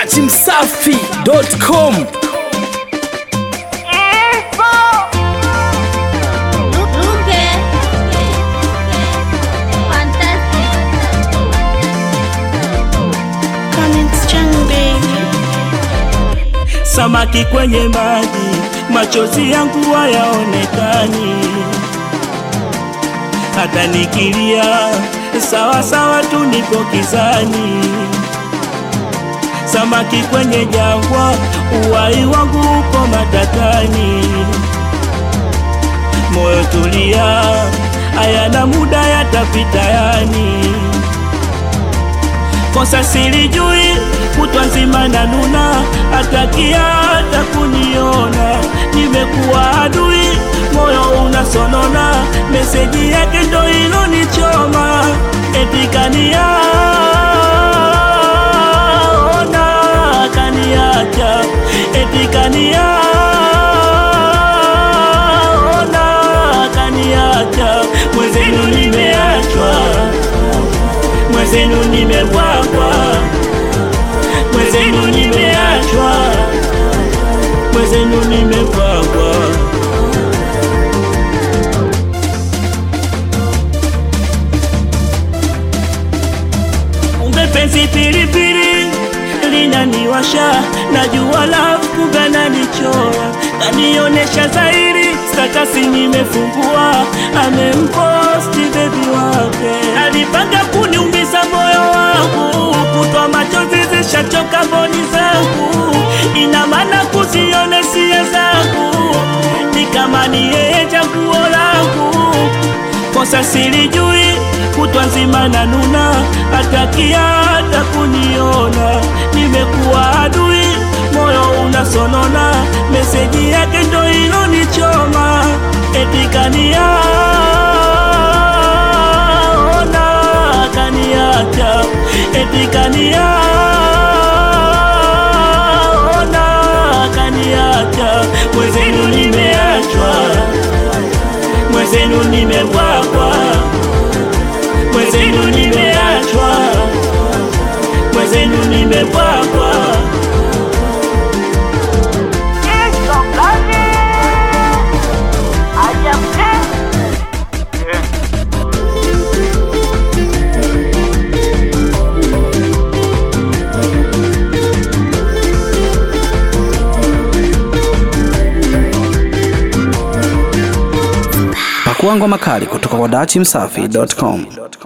dachimsafi.com Samaki kwenye maji, machozi yangu hayaonekani, hata nikilia sawa sawa tu nipo kizani. Samaki kwenye jangwa, uhai wangu uko matatani. Moyo tulia, hayana muda yatapita yani kosa silijui, kutwa nzima na nuna, atakia hata kuniona, nimekuwa adui, moyo unasonona, meseji yake ndo ilonichoma, eti kania ona kaniacha, eti kania ona kaniacha, mwezenu nimeachwa mwezenu nimebwagwa, mwezenu nimeachwa, mwezenu nimebwagwa. Kumbe penzi pilipili linaniwasha, najua love kumbe ananichora, kanionesha zairi stakasi nimefungua, amemposti bebi wake, alipanga kuniumiza moyo wangu, kutwa machozi zishachoka mboni zangu, ina maana kuzione sia zangu, ni kama ni yeye chaguo langu, kosa silijui, kutwa nzima na nuna, atakia hata kuniona, nimekuwa adui, moyo unasonona, meseji yake ndo ilonichoma, eti kania ona kaniacha, eti kania ona kaniacha, mwezenu nimeachwa, mwezenu nimebwagwa, mwezenu nimeachwa, mwezenu nimebwagwa. pakuangwa makali kutoka kwa dachimsafi.com